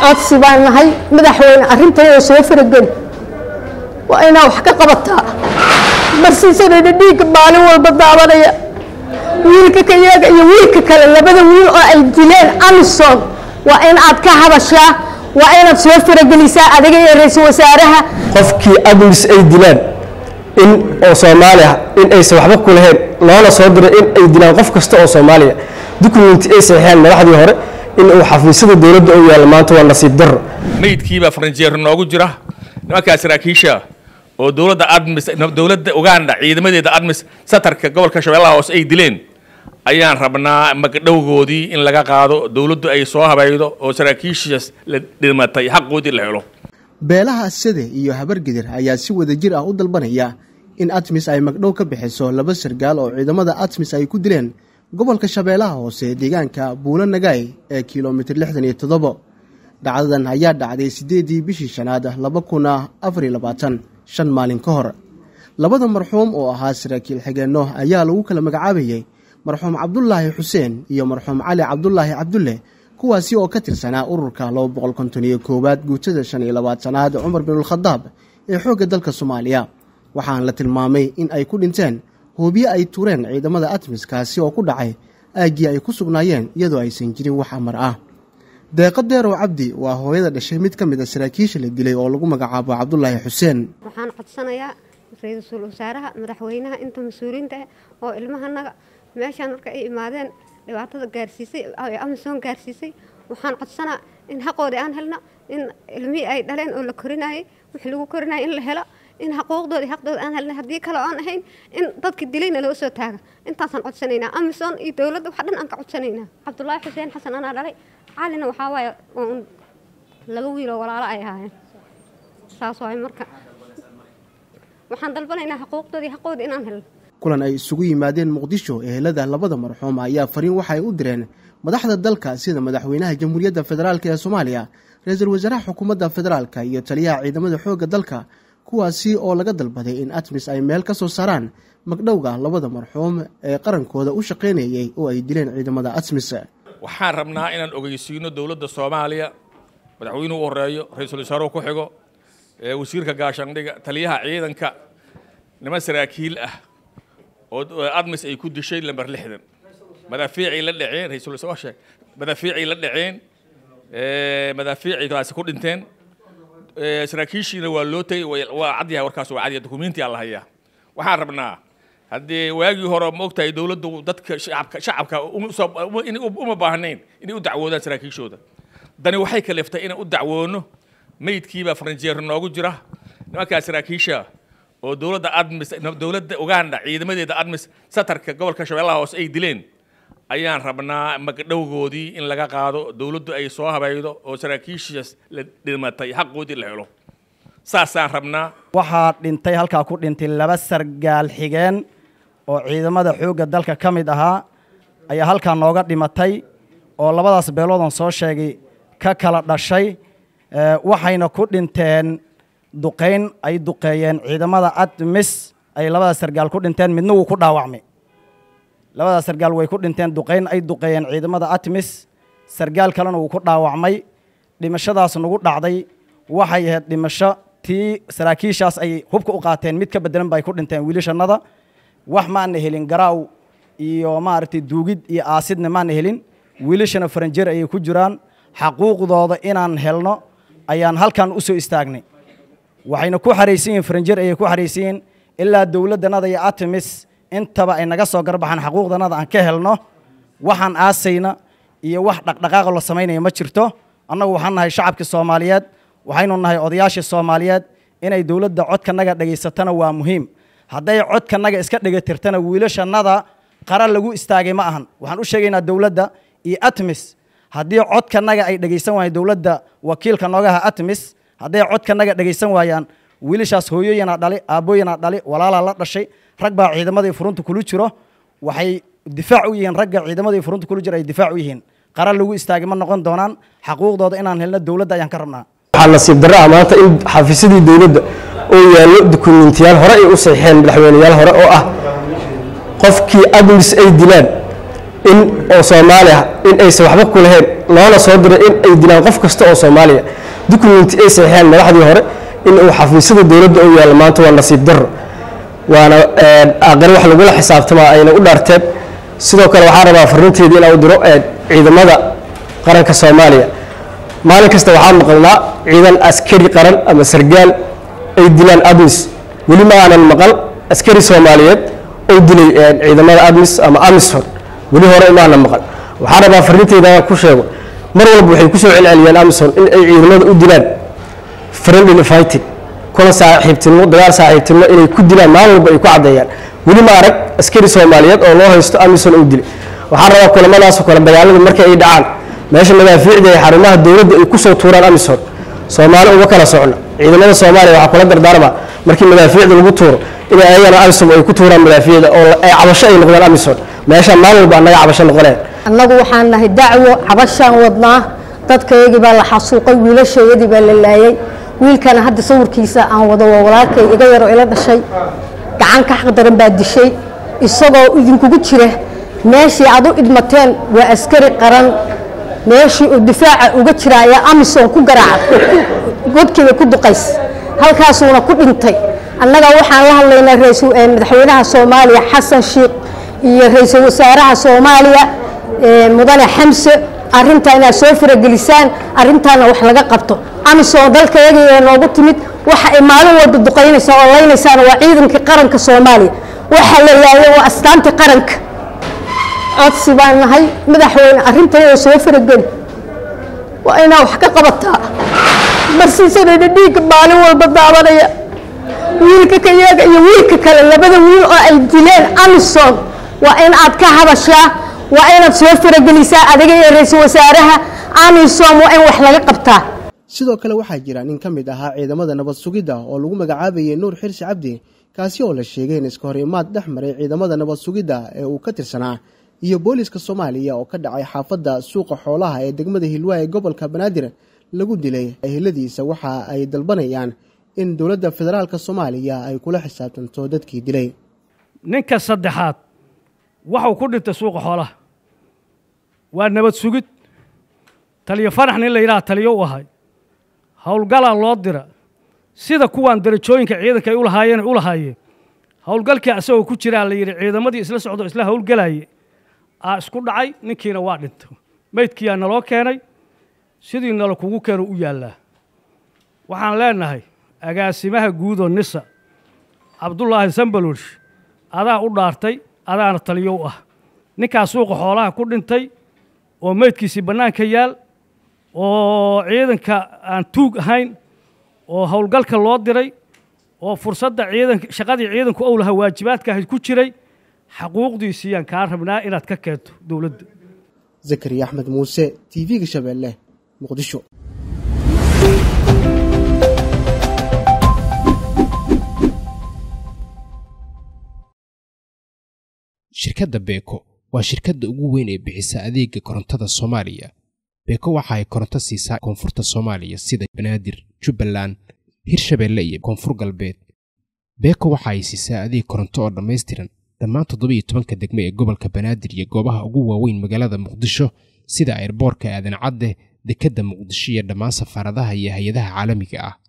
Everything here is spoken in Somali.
codsi baan nahay madaxweyne arrintayada soo farageli waa inaa wax ka qabataa marsiisanayna dhiigga maalin walba daabanaya wiilka kayaga iyo wiilka kale labada wiil oo ay dileen amison waa in aad ka hadashaa waa inaad soo faragelisaa adiga iyo ra-iisul wasaaraha qofkii admis ay dilaan in oo soomaaliya in aysan waxba ku lahayn loona soo diro in ay dilaan qof kasta oo soomaaliya dukumenti ay saxiixeen madaxdii hore in uu xafiisyada dowladda u yaalla maanta waa nasiib darro meydkiibaa faranjeer noogu jira nimankaa saraakiisha oo dowladda admis dowladda uganda ciidamadeeda admis satarka gobolka shabeellaha hoose ay dileen ayaan rabnaa magdhowgoodii in laga qaado dowladdu ay soo habaydo oo saraakiishaas la dhimatay xaqoodii la helo beelaha sade iyo habargidir ayaa si wada jir ah u dalbanaya in atmis ay magdhow ka bixiso laba sargaal oo ciidamada atmis ay ku dileen gobolka shabeellaha hoose deegaanka buulo nagaay ee kilomitir lixdan iyo toddobo dhacdadan ayaa dhacday siddeeddii bishii shanaad laba kuna afariyo labaatan shan maalin ka hor labada marxuum oo ahaa saraakiil xigeenno ayaa lagu kala magacaabayey marxuum cabdulaahi xuseen iyo marxuum cali cabdulaahi cabdulle kuwaasi oo ka tirsanaa ururka laba boqol konton iyo koowaad guutada shan iyo labaatanaad cumar binulkhadaab ee xoogga dalka soomaaliya waxaana la tilmaamay in ay ku dhinteen hoobiye ay tureen ciidamada atmis kaasi oo ku dhacay aaggii ay ku sugnaayeen iyadoo aysan jirin wax amar ah deeqo deerow cabdi waa hooyada dhashay mid ka mid a saraakiisha la dilay oo lagu magacaabo cabdulaahi xuseen waxaan codsanayaa ra-iisul wasaaraha madaxweynaha inta mas-uuliyiinta ah oo ilmahanaga meeshaan marka ay imaadeen dhibaatada gaarsiisay amison gaarsiisay waxaan codsanaa in xaqoodii aan helno in ilmihii ay dhaleen oo la korinayay wixii lagu korinaya in la helo in xaquuqdoodii xaqdooda aan helnay haddii kale oon ahayn in dadka dilayna loo soo taaga intaasaan codsanaynaa amison iyo dowladda waxa dhan aan ka codsanaynaa cabdulaahi xuseen xasan anaa dhalay calina waxaa waaye un laba wiiloo walaalo ay ahaayeen saas waaye marka waxaan dalbanaynaa xaquuqdoodii xaqoodii inaan helno kulan ay isugu yimaadeen muqdisho ehelada labada marxuum ayaa fariin waxay u direen madaxda dalka sida madaxweynaha jamhuuriyadda federaalk ee soomaaliya ra-iisul wasaaraha xukuumadda federaalka iyo taliyaha ciidamada xoogga dalka kuwaasi oo laga dalbaday in atmis ay meel ka soo saaraan magdhowga labada marxuum ee qarankooda u shaqaynayay oo ay dileen ciidamada atmis waxaan rabnaa inaan ogeysiino dowladda soomaaliya madaxweynuhu u horeeyo ra-iisul wasaaruhu ku xigo wasiirka gaashaandhiga taliyaha ciidanka niman saraakiil ah oo admis ay ku dishay lamber lixdan madaafiicay la dhaceen ra-iisul wasaar madaafiicay la dhaceen madaafiicay taasi ku dhinteen saraakiishiina waa loo tegey waa cadyahay warkaas waa cadyahay dukumentiyaa la hayaa waxaan rabnaa haddii waagii hore ma ogtahay dowladdu dadka shacabka shacabka uma baahnayn inay u dacwoodaan saraakiishooda dani waxay kaleeftay inaan u dacwoono meydkiibaa faranjeer noogu jira nimankaa saraakiisha oo dowladda admis dowladda uganda ciidamadeeda admis satarka gobolka shabeellaha hoose ay dileen ayaan rabnaa magdhowgoodii in laga qaado dowladdu ay soo habaydo oo saraakiishaas la dhimatay xaqoodii la helo saasaan rabnaa waxaa dhintay halkaa ku dhintay laba sargaal xigeen oo ciidamada xoogga dalka ka mid ahaa ayaa halkaa nooga dhimatay oo labadaas beeloodan soo sheegay ka kala dhashay waxayna ku dhinteen duqayn ay duqeeyeen ciidamada admis ay labadaas sargaal ku dhinteen midna wuu ku dhaawacmay labadaas sargaal way ku dhinteen duqayn ay duqeeyeen ciidamada atmis sargaal kalena wuu ku dhaawacmay dhimashadaas nagu dhacday waxay ahayd dhimasho tii saraakiishaas ay hubka u qaateen mid ka bedelan ba ay ku dhinteen wiilashannada wax maana helin garaaw iyo maaragtay duugid iyo aasidna maana helin wiilashana faranjeer ayay ku jiraan xaquuqdooda inaan helno ayaan halkan u soo istaagnay waxayna ku xaraysan yihin faranjeer ayay ku xaraysan yihin ilaa dowladdanada iyo atimis intaba ay naga soo garbaxaan xaquuqdanada aan ka helno waxaan aasayna iyo wax dhaqdhaqaaqa la samaynaya ma jirto annagu waxaan nahay shacabkii soomaaliyeed waxaynu nahay odayaashii soomaaliyeed inay dowladda codkanaga dhegaysatana waa muhiim hadday codkanaga iska dhegatirtana wiilashannada qara lagu istaagay ma ahan waxaan u sheegaynaa dowladda iyo atmis haddii codkanaga ay dhegaysan waayaan dowladda wakiilka noogaha atmis hadday codkanaga dhegaysan waayaan wiilashaas hooyooyinaa dhali aabbooyinaa dhali walaalaa la dhashay rag baa ciidamadii furunta kulu jiro waxay difaac u yihiin ragga ciidamadii furunta kulu jiro ay difaac u yihiin qara lagu istaagay ma noqon doonaan xaquuqdooda inaan helno dowladda ayaan ka rabnaa waxaa nasiib darro ah maanta in xafiisyadii dowladda oo yaallo dukumentiyaal hore ay u saxiixeen madaxweyneyaal hore oo ah qofkii admis ay dilaan in oo soomaaliya in aysan waxba ku lahayn loona soo diray in ay dilaan qof kasta oo soomaaliya dukumenti ay saxiixeen madaxdii hore in uu xafiisyada dowladda u yaallo maanta waa nasiib darro waana aqari wax lagula xisaabtamaa ayna u dhaarteen sidoo kale waxaa rabaa farrinteedii inaa u diro ciidamada qaranka soomaaliya maalin kasta waxaa maqalnaa ciidan askari qaran ama sargaal ay dilaan admis weli ma aanan maqal askari soomaaliyeed oo dilay ciidamada admis ama amison weli hore imaanan maqal waxaa rabaa farrinteeda ku sheego mar walba waxay kusoo celceliyeen amison in ay ciidamada u dilaan friendly fighting kuna saaxiibtinimo dagaal saaxiibtinimo inay ku dilaan maalin walba ay ku caddeeyaan weli ma arag askari soomaaliyeed oo loo haysto amison uu dilay waxaa rabaa kulamadaasoo kale dagaalada markay ay dhacaan meesha madaafiicda ee xarumaha dowladda ay kusoo tuuraan amison soomaali uma kala socno ciidamada soomaaliya waxaa kula dardaarma markii madaafiicda lagu tuuro inay ayagana amison ay ku tuuraan madaafiicda oo ay cabasho ay noqdaan amison meeshaan maalin walba annaga cabasho noqoneen annagu waxaan nahay dacwo cabashaan wadnaa dadkayagii baa la xasuuqay wiilashayadii baa la laayay wiilkana hadda sawirkiisa aan wado waa walaalkay iga yaroo ila dhashay gacan ka xaqdaran baa dishay isagoo idinkugu jira meeshii aad u idmateen waa askari qaran meeshii uu difaaca uga jira ayaa amison ku garaaca godkiiba ku duqays halkaasuuna ku dhintay annaga waxaan la hadlaynaa madaxweynaha soomaaliya xasan sheikh iyo ra-iisul wasaaraha soomaaliya mudane xamse arrintaa inaad soo faragelisaan arrintaana wax laga qabto amison dalkayagii ee noogu timid waxa ay maalin walba duqaynaysaa oo laynaysaana waa ciidankii qaranka soomaaliya waxa la laayay waa astaantii qaranka codsi baan nahay madaxweyne arrintayada soo farageli waa inaa wax ka qabataa marsiisanayna dhiigga maalin walba daabanaya wiilka kayaga iyo wiilka kale labada wiil oo ay dileen amison waa in aad ka hadashaa waa inaad soo faragelisaa adiga iyo ra-iisul wasaaraha amison waa in wax laga qabtaa sidoo kale waxaa jira nin ka mid ahaa ciidamada nabad sugidda oo lagu magacaabayay nuur xirsi cabdi kaasi oo la sheegay in iska hor imaad dhex maray ciidamada nabad sugidda ee uu ka tirsanaa iyo booliiska soomaaliya oo ka dhacay xaafadda suuqa xoolaha ee degmada hilwaa ee gobolka banaadir lagu dilay eheladiisa waxa ay dalbanayaan in dowladda federaalk soomaaliya ay kula xisaabtanto dadkii dilay ninka saddexaad waxuu ku dhintay suuqa xoolaha waa nabad sugid taliyo farax nin la yidhaha taliyo u ahay howlgalaa loo dira sida kuwaan darajooyinka ciidanka ay u lahaayeen ay u lahaayeen howlgalkii asagoo ku jiraa la yidhi ciidamadii isla socdo isla howlgalaye aa isku dhacay ninkiina waa dhintay meydkiyaa naloo keenay sidii nala kugu keeno u yaallaa waxaan leenahay agaasimaha guudoo nisa cabdulaahi sambalosh adaa u dhaartay adaana taliyo u ah ninkaas suuqa xoolaha ku dhintay oo meydkiisii bannaanka yaal oo ciidanka aan tuug ahayn oo howlgalka loo diray oo fursadda ciidanka shaqadii ciidanku ow lahaa waajibaadka ahayd ku jiray xaquuqdiisiiyaan kaa rabnaa inaad ka keento dowladda zakariya axmed muuse t v-ga shabeelle muqdisho shirkadda beeko waa shirkadda ugu weyn ee bixisa adeega korontada soomaaliya beeko waxa ay koronto siisaa koonfurta soomaaliya sida banaadir jubbaland hirshabeelle iyo koonfur galbeed beeko waxa ay siisaa adeeg koronto oo dhammaystiran dhammaan toddobiyo tobanka degme ee gobolka banaadir iyo goobaha ugu waaweyn magaalada muqdisho sida airboorka aadan cadde dekedda muqdisho iyo dhammaan safaaradaha iyo hay-adaha caalamiga ah